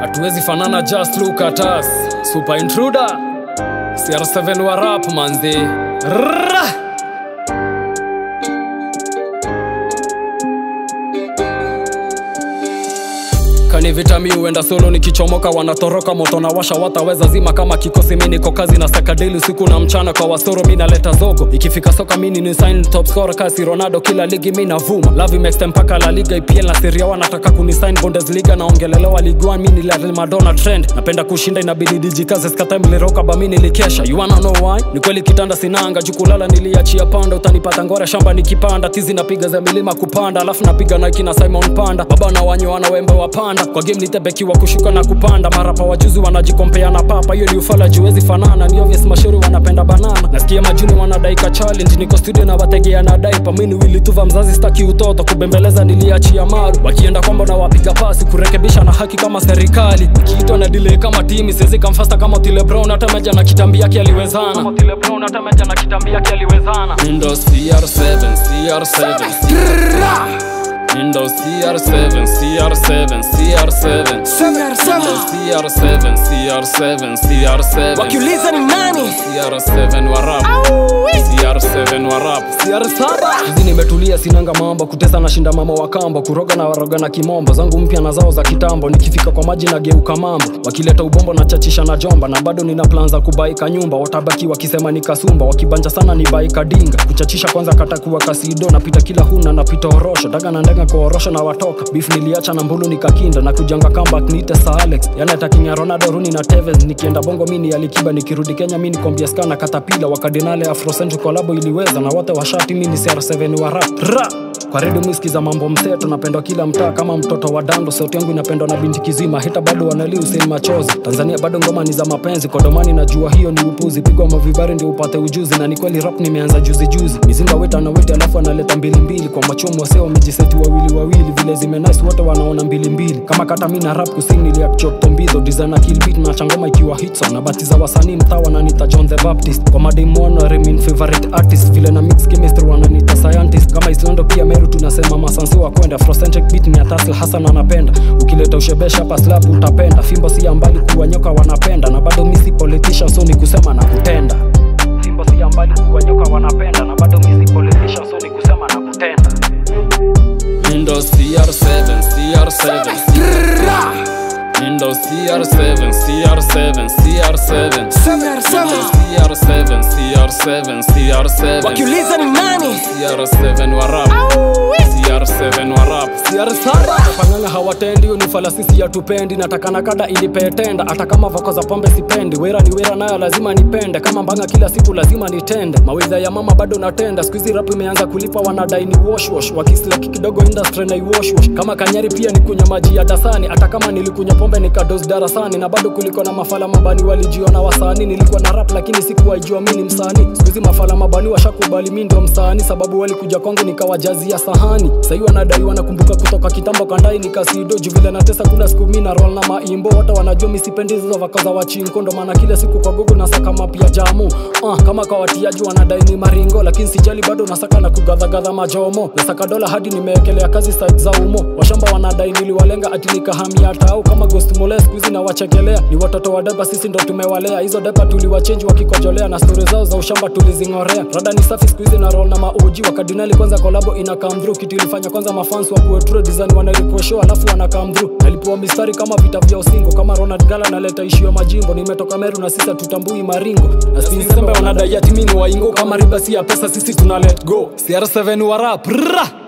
hatuwezi fanana just look at us super intruder cr7 wa rap manzi Rrrra! kani vita mi huenda solo nikichomoka wanatoroka moto na washa wataweza zima kama kikosi mi niko kazi na sakadili usiku na mchana kwa wasoro mi naleta zogo ikifika soka mini ni sign top scorer kasi ronaldo kila ligi mi navuma love imextend mpaka la liga ipl na seria wanataka kunisign bundesliga naongelelewa liguan mi ni la madonna trend napenda kushinda inabidi dijikaze skata mliroka ba mi nilikesha you wanna know why ni kweli kitanda sinanga jukulala niliachia panda utanipata ngora shamba nikipanda tizi napiga za milima kupanda alafu napiga nike na simon panda baba na wanyoana wembe wa panda kwa game nitebeki wa kushuka na kupanda marapa wajuzi wanajikompea na papa hiyo ni ufala juwezi fanana ni obvious mashauri wanapenda banana nasikia majuni wanadaika challenge niko studio na wategea na daipa mini wilituva mzazi staki utoto kubembeleza niliachia maru wakienda kwamba na wapiga pasi kurekebisha na haki kama serikali kiitwa na delay kama timi siwezi kamfasta kama Otile Brown hata meja na kitambi yake aliwezana kama Otile Brown hata meja na kitambi yake aliwezana Windows CR7 CR7 Windows CR7 CR7 CR7 CR7 CR7 CR7 wakiuliza ni nani CR7 wa rap CR7 wa rap CR7 hizi nimetulia sinanga mambo kutesa na shinda mama wa kambo kuroga na waroga na kimombo zangu mpya na zao za kitambo nikifika kwa maji na geuka mambo wakileta ubombo na chachisha na jomba na bado nina plan za kubaika nyumba watabaki wakisema ni kasumba wakibanja sana ni baika dinga kuchachisha kwanza katakuwa kasido napita kila huna napita orosho daga na ndega kwa orosho na watoka beef niliacha na mbulu nikakinda na kujanga comeback niite Sir Alex yana takinya Ronaldo Rooney na Tevez nikienda bongo mini alikiba nikirudi Kenya mini kombia ska na katapila wakadinale afrocentric collabo iliweza na wote washati mini CR7 wa rap Ra! kwa redio misikiza mambo mseto napendwa kila mtaa kama mtoto wa dando sauti yangu inapendwa na binti kizima hita bado wanali useni machozi tanzania bado ngoma ni za mapenzi kodomani najua hiyo ni upuzi pigwa mavibari ndio upate ujuzi na ni kweli rap nimeanza juzi juzi mizinga weta na weti alafu analeta mbili mbili kwa machomo wase wamejiseti wawili wawili vile zimenais wote wanaona mbili mbili kama kata mi na rap kusini niliakchoptombizo designer kill beat na changoma ikiwa hitson na batiza wasanii mtaa wananita john the baptist kwa mademona remin favorite artist vile na mix chemistry wananita scientist kama islando pia meru tunasema masansi wa kwenda afrocentric beat ni atasl hasan anapenda ukileta ushebesha hapa slap utapenda fimbo si ya mbali kuwa nyoka wanapenda na bado misi politician so ni kusema na kutenda fimbo si ya mbali kuwa nyoka wanapenda na bado misi politician so ni kusema na kutenda Windows CR7 CR7 Windows CR7 CR7 CR7 CR7 CR7 CR7 wakiuliza ni nani CR7 wa rap CR7 wa rap CR7 panganga hawatendi ni falasisi ya tupendi natakana kada ilipetenda hata kama voko za pombe sipendi wera ni wera nayo lazima nipende kama mbanga kila siku lazima nitende mawidha ya mama bado natenda skuizi rap imeanza kulipa wanadai ni wash wash wakislaki kidogo industry na iwash wash kama kanyari pia ni kunywa maji ya dasani hata kama nilikunywa pombe nikados darasani na bado kuliko na mafala mabani walijiona wasani nilikuwa na rap lakini sikuwaijua mi ni msanii skuizi mafala mabani washakubali mi ndio msanii sababu walikuja kwangu nikawajazia sahani sahii wanadai wanakumbuka kutoka kitambo kandai nikasido juu vile natesa kuna siku mi na roll na maimbo wote wanajua mi sipendi hizo vako za wachinko ndo maana kila siku kwa google nasaka mapya jamu uh, kama kwa watiaji wanadai ni maringo lakini sijali bado nasaka na kugadhagadha majomo nasaka dola hadi nimeekelea kazi site za umo washamba wanadai niliwalenga ati nikahamia tau kama ghost mole skuizi na wachekelea ni watoto wa deba sisi ndo tumewalea hizo deba tuliwachenji wakikojolea na stori zao za ushamba tulizing'orea rada ni safi skuizi na roll na mauji wakadinali kwanza kolabo ina come through kitu ilifanya kwanza mafans wa kuetro design wanarikosho alafu wana come through nalipewa mistari kama vita vya usingo kama Ronald Gala naleta ishio ya majimbo nimetoka Meru na sisi tutambui maringo na sisi sembe wanadai ati mimi ni waingo kama riba si ya pesa sisi tuna let go CR7 wa rap Rrrra!